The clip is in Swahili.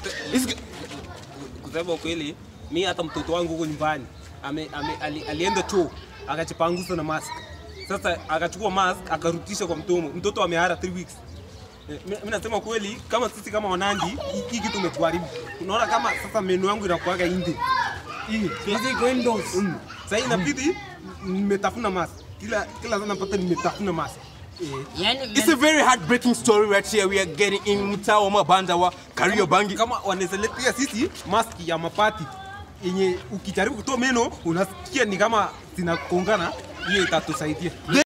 Hizi- kusema kweli mi hata mtoto wangu huko nyumbani ame, ame, ali, alienda choo akachipangusa na mask sasa akachukua mask akarutisha kwa mdomo mtoto amehara 3 weeks Eh, mi mi nasema kweli kama sisi kama wanandi hii- hii kitu umetuharibu unaona kama sasa meno yangu inakuaga nje hii Hizi windows. mm. sasa inabidi nimetafuna mask kila kila sana napata nimetafuna mask eh, Yani It's a very heartbreaking story right here. We are getting in mtaa wa mabanda wa Kariobangi. kama wanawezaletea sisi maski ya mapati yenye ukijaribu kutoa meno unasikia ni kama zinakongana, hiyo itatusaidia.